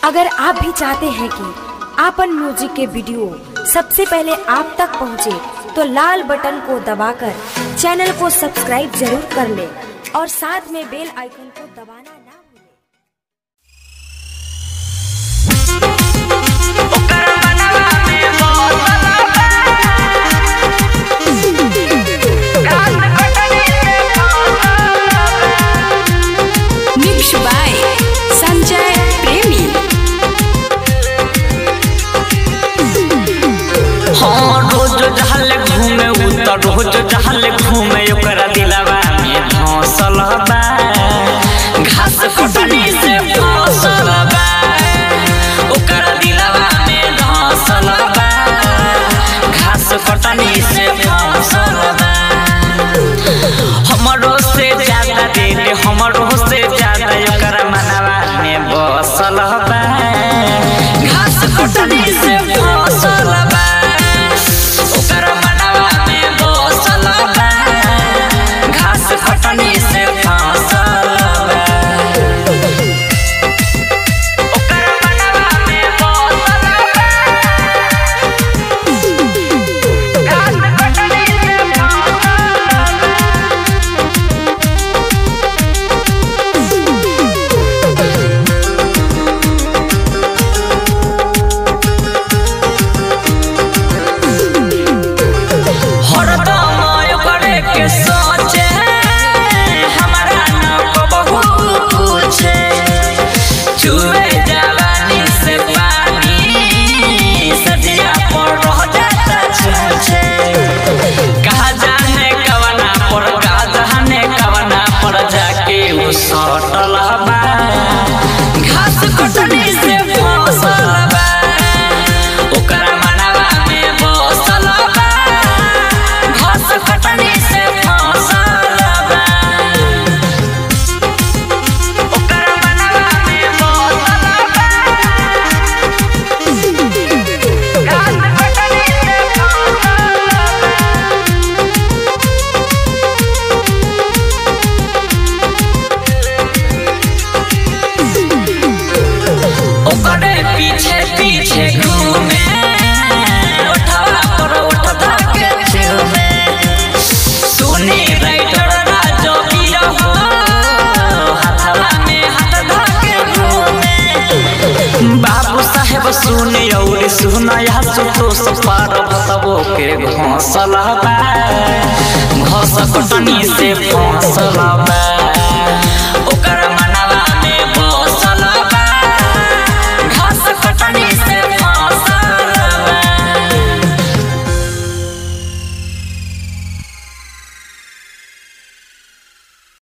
अगर आप भी चाहते हैं कि आपन म्यूजिक के वीडियो सबसे पहले आप तक पहुंचे, तो लाल बटन को दबाकर चैनल को सब्सक्राइब जरूर कर ले और साथ में बेल आइकन को दबाना ना भूलें। ओकर मनवा में मौसम घास कटनी से मिक्स बाय संजय प्रेमी हाँ रोज जहल घूमे उ त रोज जहल घूमे ओकरा दिलवा में धौसल बा घास कटनी से फसल बा ओकरा दिलवा में धौसल बा घास कटनी से फसल बा हमरो से ज्यादा दे दे हमरो से ज्यादा ओकरा मनवा में बसल बा घास कटनी से फसल बा ओकरा मनवा में बसल बा घास कटनी से फसल बा ओकरा मनवा में बसल बा घास कटनी से फसल बा हरदम ओकरे के सोचे हमरा न बहु पूछे चुए जवानी से पानी सजिया पर रह जाता छूछे कहा जाने कवना पर कहा जाने कवना पर जाके वो सटल बा घास कटनी से फसल बा ओकरा मनवा में बसल बा घास कटनी से फसल बा ओकरा मनवा में बसल बा घास कटनी से फसल बा ओकरे पीछे पीछे घूमे उठवा पर उठ धके छुमे सुनी राइटर राजो वीर हो हाथवा में हाथ धके घूमे बाबू साहेब सुनी और सुनया सुतो सपार भतबो के घोंसला बा घोंस कटनी से फौसला